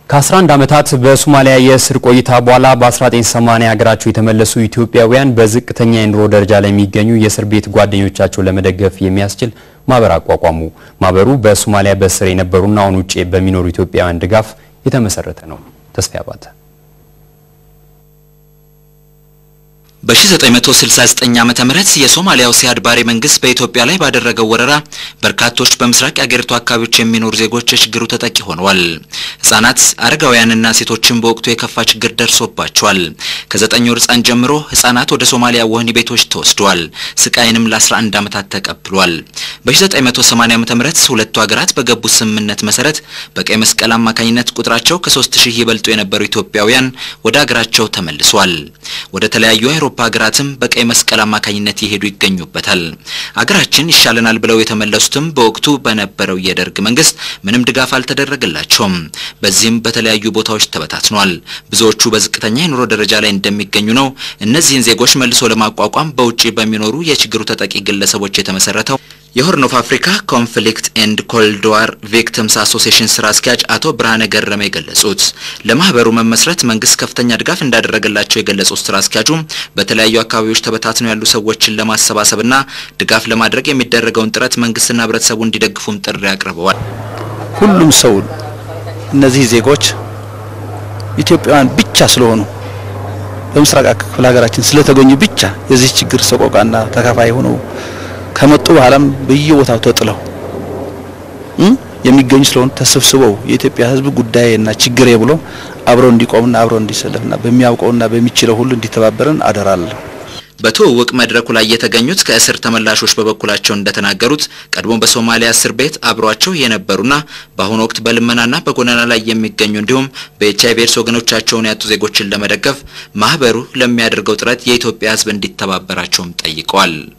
ከ11 ዓመታት በሶማሊያ የእስር ቆይታ በኋላ በ1980 ሀገራቸው የተመለሱ ኢትዮጵያውያን በዝቅተኛ የኑሮ ደረጃ ላይ የሚገኙ የእስር ቤት ጓደኞቻቸው ለመደገፍ የሚያስችል ማህበር አቋቋሙ። ማህበሩ በሶማሊያ በእስር የነበሩና አሁን ውጭ በሚኖሩ ኢትዮጵያውያን ድጋፍ የተመሰረተ ነው። ተስፋ አባተ በ1969 ዓመተ ምህረት የሶማሊያው ሲያድ ባሬ መንግስት በኢትዮጵያ ላይ ባደረገው ወረራ በርካቶች በምስራቅ የአገሪቱ አካባቢዎች የሚኖሩ ዜጎች የችግሩ ተጠቂ ሆነዋል። ህጻናት፣ አረጋውያንና ሴቶችን በወቅቱ የከፋ ችግር ደርሶባቸዋል። ከዘጠኝ ወር ህጻን ጀምሮ ህጻናት ወደ ሶማሊያ ወህኒ ቤቶች ተወስደዋል። ስቃይንም ለ11 ዓመታት ተቀብሏል። በ1980 ዓመተ ምህረት ሁለቱ ሀገራት በገቡት ስምምነት መሰረት በቀይ መስቀል አማካኝነት ቁጥራቸው ከ3000 ይበልጡ የነበሩ ኢትዮጵያውያን ወደ ሀገራቸው ተመልሷል። ወደ ተለያዩ የአውሮፓ ሀገራትም በቀይ መስቀል አማካኝነት የሄዱ ይገኙበታል። አገራችን ይሻለናል ብለው የተመለሱትም በወቅቱ በነበረው የደርግ መንግስት ምንም ድጋፍ አልተደረገላቸውም። በዚህም በተለያዩ ቦታዎች ተበታትኗል። ብዙዎቹ በዝቅተኛ የኑሮ ደረጃ ላይ እንደሚገኙ ነው። እነዚህን ዜጎች መልሶ ለማቋቋም በውጪ በሚኖሩ የችግሩ ተጠቂ ግለሰቦች የተመሰረተው የሆርን ኦፍ አፍሪካ ኮንፍሊክት ኤንድ ኮልድ ዋር ቪክቲምስ አሶሲዬሽን ስራ አስኪያጅ አቶ ብርሃነ ገረመ የገለጹት ለማህበሩ መመስረት መንግስት ከፍተኛ ድጋፍ እንዳደረገላቸው የገለጹት ስራ አስኪያጁ በተለያዩ አካባቢዎች ተበታትነው ያሉ ሰዎችን ለማሰባሰብና ድጋፍ ለማድረግ የሚደረገውን ጥረት መንግስትና ህብረተሰቡ እንዲደግፉም ጥሪ አቅርበዋል። ሁሉም ሰው እነዚህ ዜጎች ኢትዮጵያውያን ብቻ ስለሆኑ በምስራቅ ክፍለ ሀገራችን ስለተገኙ ብቻ የዚህ ችግር ሰቆቃና ተካፋይ ሆነው ከመጡ በኋላም በየቦታው ተጥለው የሚገኙ ስለሆኑ ተሰብስበው የኢትዮጵያ ህዝብ ጉዳይና ችግሬ ብሎ አብረው እንዲቆምና አብረው እንዲሰለፍና በሚያውቀውና በሚችለው ሁሉ እንዲተባበረን አደራለሁ። በትውውቅ መድረኩ ላይ የተገኙት ከእስር ተመላሾች በበኩላቸው እንደተናገሩት ቀድሞ በሶማሊያ እስር ቤት አብሯቸው የነበሩና በአሁኑ ወቅት በልመናና በጎዳና ላይ የሚገኙ እንዲሁም በኤች አይቪ ኤድስ ወገኖቻቸውን ያጡ ዜጎችን ለመደገፍ ማህበሩ ለሚያደርገው ጥረት የኢትዮጵያ ህዝብ እንዲተባበራቸውም ጠይቀዋል።